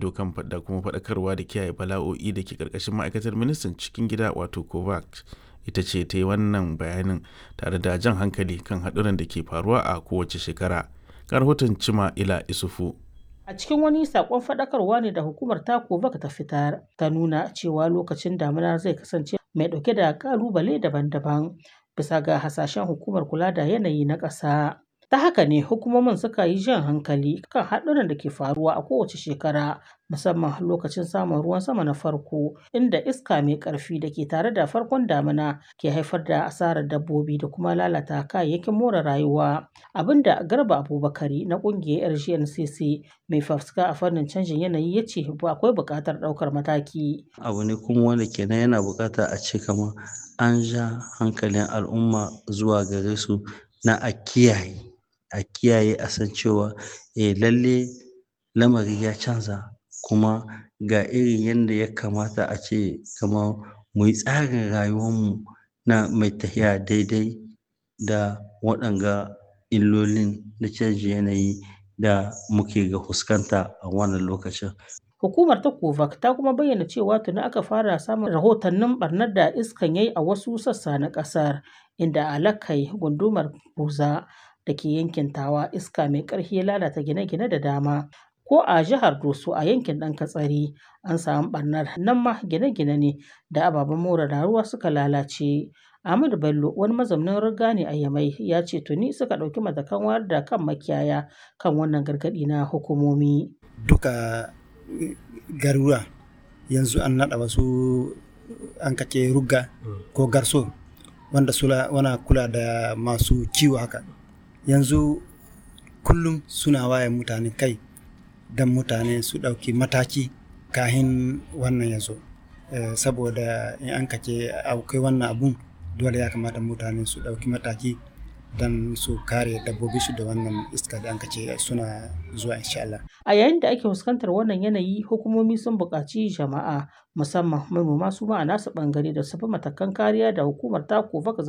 ido kan da kuma faɗakarwa da kiyaye bala'o'i da ke ƙarƙashin ma'aikatar ministan cikin gida wato kovac ita ce ta yi wannan bayanin tare da jan hankali kan haɗuran da ke faruwa a kowace shekara ga rahoton cima ila isufu A cikin wani sakon faɗakarwa ne da hukumar ta Kovac ta fitar ta nuna cewa lokacin damina zai kasance mai ɗauke da ƙalubale daban-daban bisa ga hasashen hukumar kula da yanayi na ƙasa. Ta haka ne hukumomin suka yi jan hankali kan haɗuran da ke faruwa a kowace shekara musamman lokacin samun ruwan sama na farko inda iska mai ƙarfi da ke tare da farkon damina ke haifar da asarar dabbobi da kuma lalata kayayyakin more rayuwa abinda garba abubakari na ƙungiyar rgncc mai fafuska a fannin canjin yanayi ya ce akwai buƙatar ɗaukar mataki abu ne kuma wanda kenan yana buƙata a ce kamar an ja hankalin al'umma zuwa gare su na a kiyaye a kiyaye a san cewa eh lalle lamari ya canza kuma ga irin yadda ya kamata a ce kamar mu yi tsarin rayuwarmu na mai tafiya daidai da waɗanga illolin na canjin yanayi da muke ga fuskanta a wannan lokacin. Hukumar ta Kovac ta kuma bayyana cewa tuni aka fara samun rahotannin barnar da iskan yayi a wasu sassa na ƙasar inda alakai gundumar buza da ke yankin tawa iska mai ƙarfi ya lalata gine-gine da dama ko a jihar doso a yankin ɗan katsari an samu ɓarnar nan ma gine-gine ne da ababen more rayuwa suka lalace Ahmadu Bello wani mazaunin riga ne a Yamai ya ce tuni suka ɗauki matakan wayar da kan makiyaya kan wannan gargaɗi na hukumomi. Duka garuruwa yanzu an naɗa wasu an kace rugga ko garso wanda sula wana kula da masu kiwo haka yanzu kullum suna waye mutane kai don mutane su ɗauki mataki kahin wannan ya zo saboda in an kace akwai wannan abun dole ya kamata mutane su ɗauki mataki don su kare dabbobi su da wannan iska da an kace suna zuwa insha Allah. A yayin da ake fuskantar wannan yanayi hukumomi sun buƙaci jama'a musamman manoma su ma a nasu ɓangare da su bi matakan kariya da hukumar ta